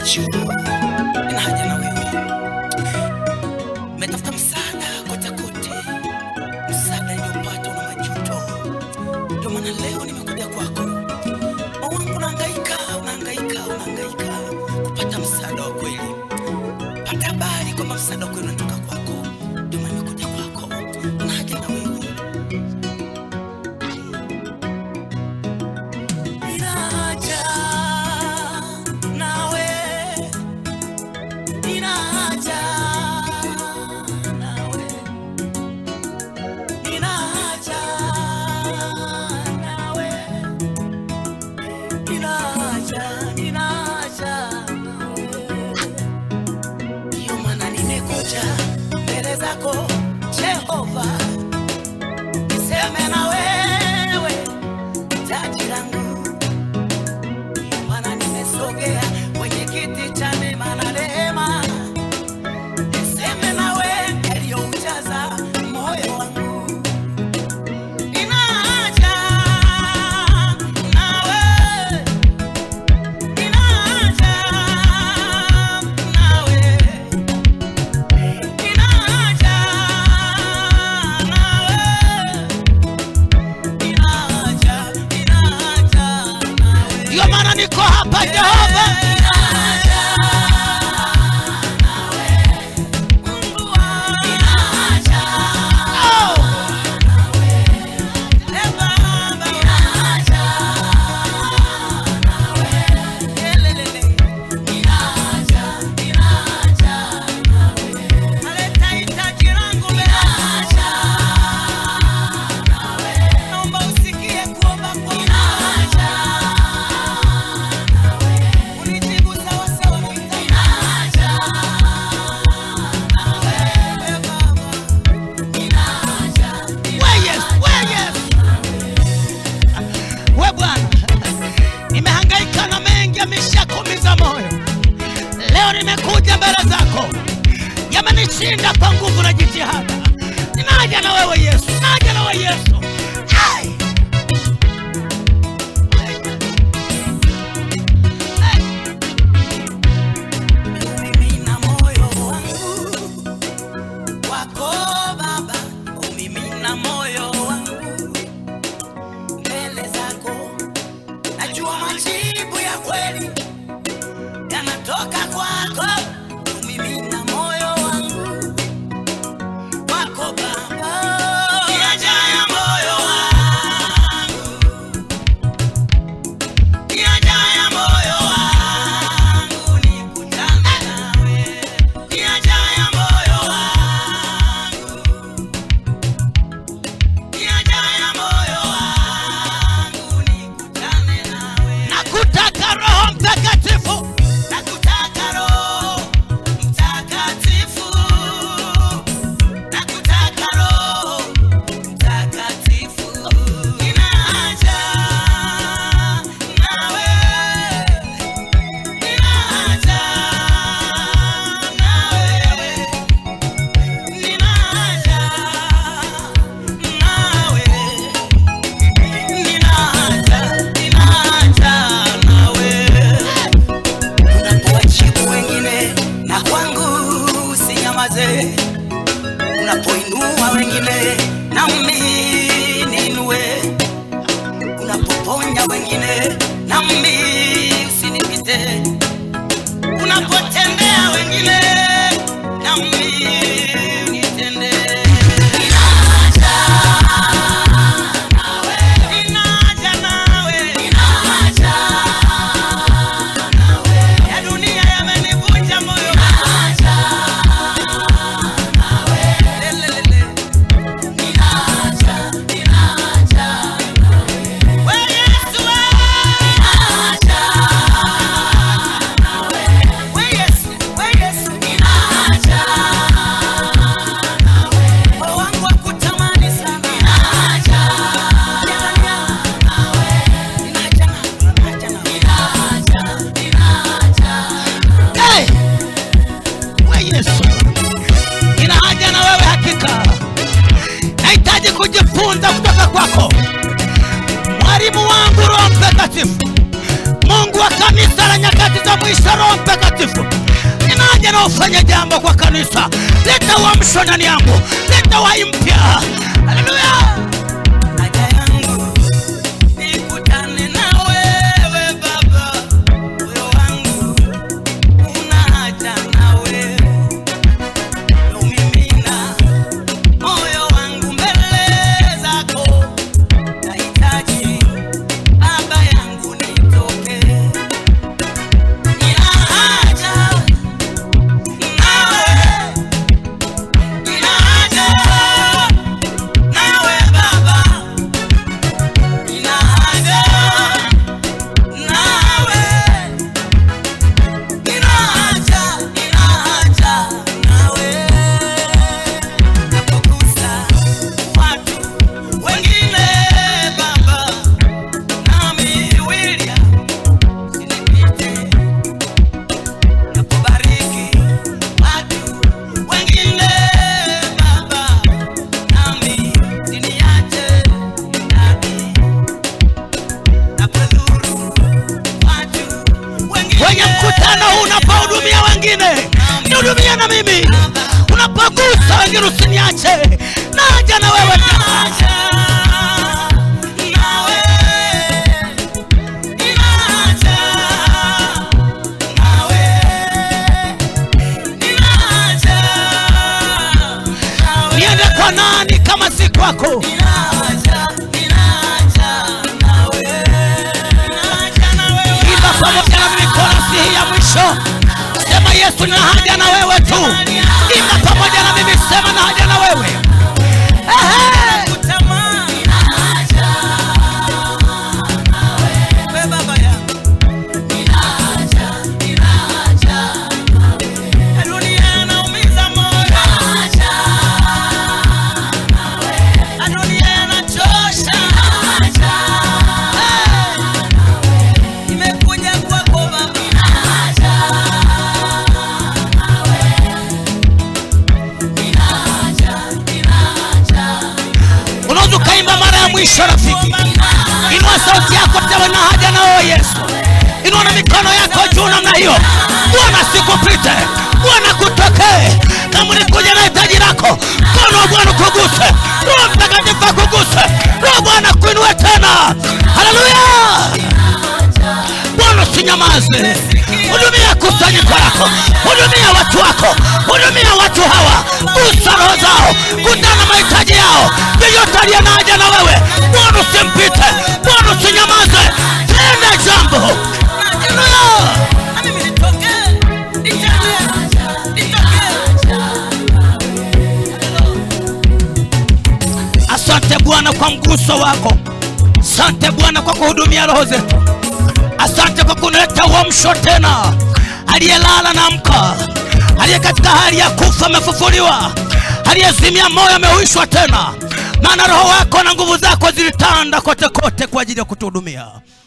juu. Nina haja na wewe, metafuta msaada kote kote, msaada niliopata una majuto. Ndio maana leo nimekuja kwako. Moyo wangu unahangaika, unahangaika, unahangaika kupata msaada wa kweli. Pata habari kwamba msaada wa kweli unatoka kwako. Ndio maana nimekuja kwako, nina haja na wewe. Nina haja nawe, nina haja nawe, nina haja nawe, nina haja, nina haja nawe. Ndiyo maana nimekuja mbele zako Jehova, niseme na wewe taji langu Ndiyo maana nimesogea kwenye kiti cha neema na rehema, niseme nawe yaliyoujaza moyo wangu. Nina haja nawe, nina haja nawe, nina haja nawe, nina haja, nina haja nawe. Ndio maana niko hapa Jehova, oh, we Yesu, we Yesu. We Bwana, nimehangaika na mengi yameshakuumiza moyo. Leo nimekuja mbele zako, yamenishinda kwa nguvu na jitihada. Ninaja na wewe Yesu, ninaja na wewe Yesu. Ai! Ai! Umimina moyo wangu kwako Baba, umimina moyo wangu mbele zako. Najua majibu ya kweli yanatoka kwako. Umimina moyo wangu kwako Baba, yajayo moyo wangu, yajayo moyo wangu nikutane nawe, yajayo moyo wangu, yajayo moyo wangu nikutane nawe. Nakutaka Roho Mtakatifu, Nakutaka Roho Mtakatifu, nakutaka Roho Mtakatifu, nina haja nawe, nina haja nawe, nina haja nawe, nina haja, nina haja nawe unapowajibu wengine na kwangu usinyamaze, unapoinua wengine na mimi niinue, unapoponya wengine na mimi usinipite, unapotendea wengine na mimi unitende. Nina haja nawe, nina haja nawe, nina haja ya dunia yamenivunja moyo. Lelelele. We Yesu, we. We Yesu, we Yesu. Moyo wangu wakutamani sana. Ndani yangu. Nina haja nawe, nina haja nawe. Hey! We Yesu, nina haja na wewe hakika. Nahitaji kujifunza kutoka kwako, mwalimu wangu Roho Mtakatifu, mungu wa kanisa la nyakati za mwisho roho mtakatifu ninaja na ufanye jambo kwa kanisa leta uamsho ndani yangu leta wai mpya haleluya haja yangu nikutane na wewe baba moyo wangu una haja na wewe umimina moyo wangu mbele zako nahitaji baba yangu nitoke nina haja nawe nina haja nawe baba nina haja nawe nina haja nina haja nawe napogusa watu wengine baba nami William sinipite napobariki watu wengine baba nami siniache nami napodhuru watu wengine kwenye mkutano huu unapohudumia wengine nihudumia na mimi unapogusa wengine usiniache naja na wewe tena niende kwa nani kama si kwako imba pamoja na mimi korasi hii ya mwisho sema yesu nina haja na wewe tu imba pamoja na mimi sema na haja na wewe Ehe. Nimekuja kwako baba unaweza ukaimba mara ya mwisho rafiki inua sauti yako tewe na haja na wewe yesu inua na mikono yako juu namna hiyo bwana sikupite bwana kutokee kama ulikuja na hitaji lako mkono wa bwana kuguse roho mtakatifu akuguse roho bwana kuinue tena haleluya bwana usinyamaze hudumia kusanyiko lako hudumia watu wako hudumia watu hawa gusa roho zao kutana mahitaji yao yeyote aliye na haja na wewe bwana usimpite bwana usinyamaze tenda jambo haleluya Na mimi nitokee, nitende, nitokee. asante bwana kwa mguso wako asante bwana kwa kuhudumia roho zetu asante kwa kunileta uamsho tena aliyelala na mka aliye katika hali ya kufa amefufuliwa aliyezimia moyo amehuishwa tena maana roho wako na nguvu zako zilitanda kote kote kwa ajili ya kutuhudumia